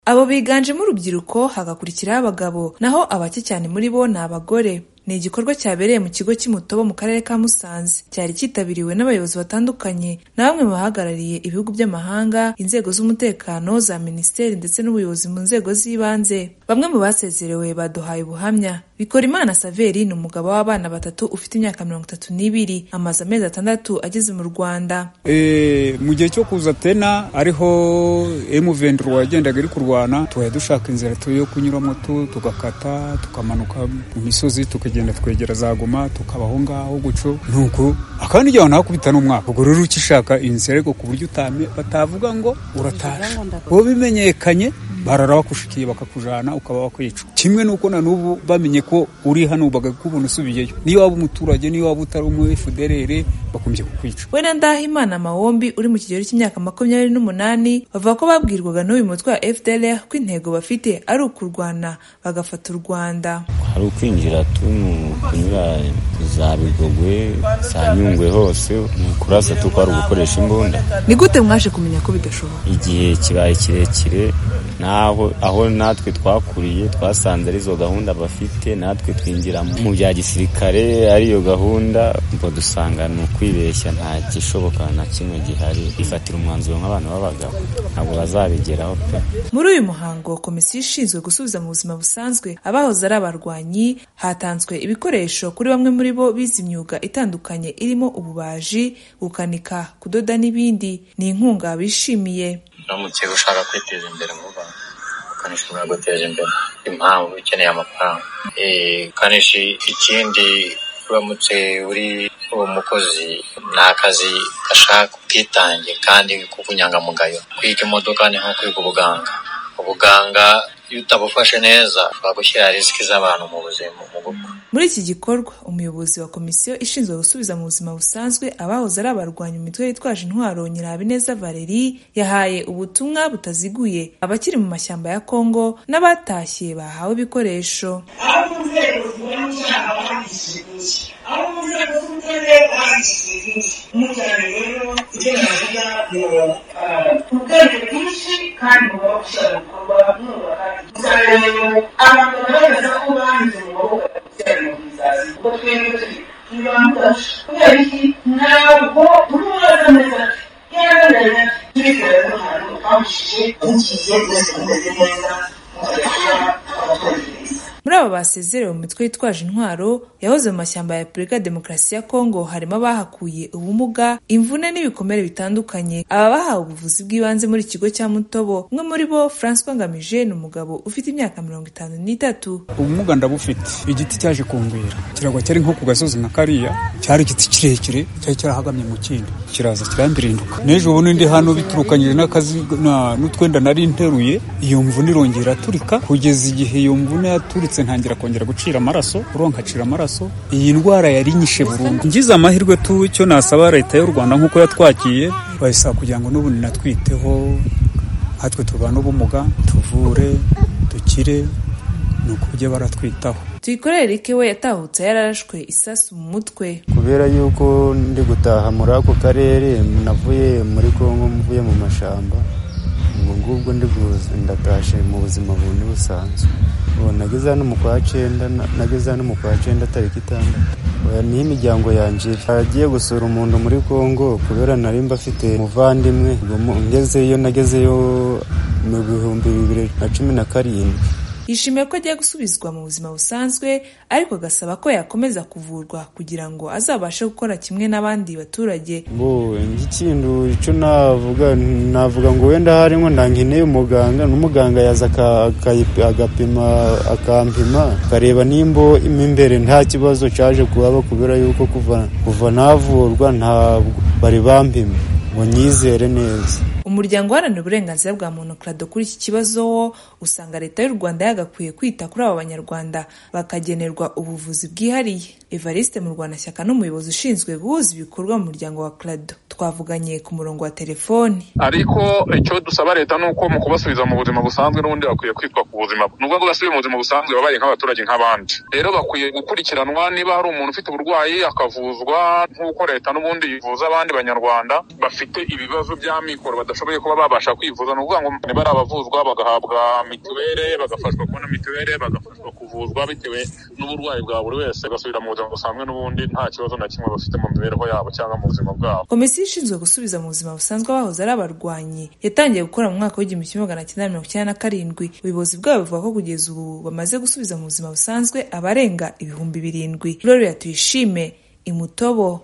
Abo biganjemo urubyiruko hagakurikiraho abagabo naho abake cyane muri bo ni abagore ni igikorwa cyabereye mu kigo cy'Umutobo mu karere ka Musanze cyari cyitabiriwe n'abayobozi batandukanye na bamwe mu bahagarariye ibihugu by'amahanga inzego z'umutekano za minisiteri ndetse n'ubuyobozi mu nzego z'ibanze bamwe mu basezerewe baduhaye ubuhamya Bikorimana Saveri ni umugabo w'abana batatu ufite imyaka mirongo itatu n'ibiri amaze amezi atandatu ageze mu Rwanda mu gihe cyo kuza tena ariho M23 wagendaga iri kurwana tuhaye dushaka inzira yo kunyuramo tugakata tukamanuka mu misozi tukajya twegera za goma tukabaho ngaho gutyo nuko akandi igihe wanahakubita n'umwaka ubwo rero ukishaka inzira ariko ku buryo batavuga ngo uratashe uwo bimenyekanye barara bakushikiye bakakujana ukaba wakwica kimwe nuko na n'ubu bamenye ko uri hano bakakubona usubiyeyo niyo waba umuturage niyo waba utari umu FDLR bakomeje kukwica we na Ndahimana Mawombi uri mu kigero cy'imyaka makumyabiri n'umunani bavuga ko babwirwaga n'uyu mutwe wa FDLR ko intego bafite ari ukurwana bagafata u Rwanda hari ukwinjira tunu kunyura za Bigogwe za Nyungwe hose mu kurasa tukwari gukoresha imbunda ni gute mwaje kumenya ko bidashoboka igihe kibaye kirekire naho aho natwe twakuriye twasanze arizo gahunda bafite natwe twinjira mu bya gisirikare ariyo gahunda ubwo dusanga ni ukwibeshya nta gishoboka na kimwe gihari ifatira umwanzuro nk'abantu b'abagabo ntabwo bazabigeraho pe muri uyu muhango komisiyo ishinzwe gusubiza mu buzima busanzwe abahoze ari abarwanyi hatanzwe ibikoresho kuri bamwe muri bo bize imyuga itandukanye irimo ububaji gukanika kudoda n'ibindi ni inkunga bishimiye uramutse ushaka kwiteza imbere mu rwanda ukanishi uraguteza imbere impamvu ukeneye amafaranga ukanishi ikindi uramutse uri uwo mukozi ni akazi gashaka ubwitange kandi k'ubunyangamugayo kwiga imodoka ni nko kwiga ubuganga ubuganga iyo utabufashe neza bagushyira risiki z'abantu mu buzima mu gupfa muri iki gikorwa umuyobozi wa komisiyo ishinzwe gusubiza mu buzima busanzwe abahoze ari abarwanya imitwe yitwaje intwaro nyirabineza valeri yahaye ubutumwa butaziguye abakiri mu mashyamba ya kongo n'abatashye bahawe ibikoresho ubwenge bwinshi kandi mugomba gushyira mu bikorwa mwubaka insanganyamatsiko abantu bagaragaza ko banze mu maboko ya gutera mu bizazi ubwo twebwe turi ntibamufasha kubera iki ntabwo tumubaza neza yaranganya tubikora ko ahantu twamushije mukize mwese mumeze neza mukajya kuba abaturage beza muri aba basezerewe mu mitwe yitwaje intwaro yahoze mu mashyamba ya Repubulika Demokarasi ya Kongo harimo abahakuye ubumuga imvune n'ibikomere bitandukanye aba bahawe ubuvuzi bw'ibanze muri ikigo cya Mutobo umwe muri bo Francois Ngamije ni umugabo ufite imyaka mirongo itanu n'itatu ubumuga ndabufite igiti cyaje kumbwira kiragwa cyari nko ku gasozi nka kariya cyari igiti kirekire cyari cyarahagamye mu kindi kiraza kirambirinduka n'ejo ubundi ndi hano biturukanyije n'akazi n'utwenda nari nteruye iyo mvune irongera aturika kugeza igihe iyo mvune yaturitse ntangira kongera gucira amaraso uronkacira amaraso iyi ndwara yari inyishe burundu ngize amahirwe tu cyo nasaba leta y'u rwanda nk'uko yatwakiye bayisaba kugira ngo n'ubundi natwiteho natwe tubana ubumuga tuvure dukire ni uko ujya baratwitaho tuyikorere Eric we yatahutse yararashwe isasu mu mutwe kubera yuko ndi gutaha muri ako karere navuye muri kongo mvuye mu mashyamba ubwo ngubwo ndatashe mu buzima bundi busanzwe nageze hano mu kwa cyenda nageze hano mu kwa cyenda tariki itandatu niho imiryango yanjye agiye gusura umuntu muri congo kubera nari mbafite umuvandimwe ngezeyo nagezeyo mu bihumbi bibiri na cumi na karindwi yishimiye ko agiye gusubizwa mu buzima busanzwe ariko agasaba ko yakomeza kuvurwa kugira ngo azabashe gukora kimwe n'abandi baturage ikintu icyo navuga navuga ngo wenda harimo ndangeneye umuganga n'umuganga yaza agapima akampima akareba nimba mo imbere nta kibazo cyaje kuhaba kubera yuko kuva navurwa ntabwo bari bampima ngo nyizere neza umuryango uharanira uburenganzira bwa muntu krado kuri iki kibazo wo usanga leta y'u rwanda yagakwiye kwita kuri aba banyarwanda bakagenerwa ubuvuzi bwihariye evariste murwanashyaka n'umuyobozi ushinzwe guhuza ibikorwa mu muryango wa krado twavuganye ku murongo wa telefoni ariko icyo dusaba leta ni uko mu kubasubiza mu buzima busanzwe n'ubundi bakwiye kwitwa ku buzima nubwo ngo basubiye mu buzima busanzwe babaye nk'abaturage nk'abandi rero bakwiye gukurikiranwa niba hari umuntu ufite uburwayi akavuzwa nk'uko leta n'ubundi yivuza abandi banyarwanda bafite ibibazo by'amikoro badafite bashoboye kuba babasha kwivuza ni ukuvuga ngo ntibari abavuzwa bagahabwa mituweli bagafashwa kubona mituweli bagafashwa kuvuzwa bitewe n'uburwayi bwa buri wese bagasubira mu buzima busanzwe n'ubundi nta kibazo na kimwe bafite mu mibereho yabo cyangwa mu buzima bwabo komisiyo ishinzwe gusubiza mu buzima busanzwe abahoze ari abarwanyi yatangiye gukora mu mwaka w'igihumbi kimwe magana cyenda mirongo icyenda na karindwi ubuyobozi bwabo buvuga ko kugeza ubu bamaze gusubiza mu buzima busanzwe abarenga ibihumbi birindwi rero tuyishime imutobo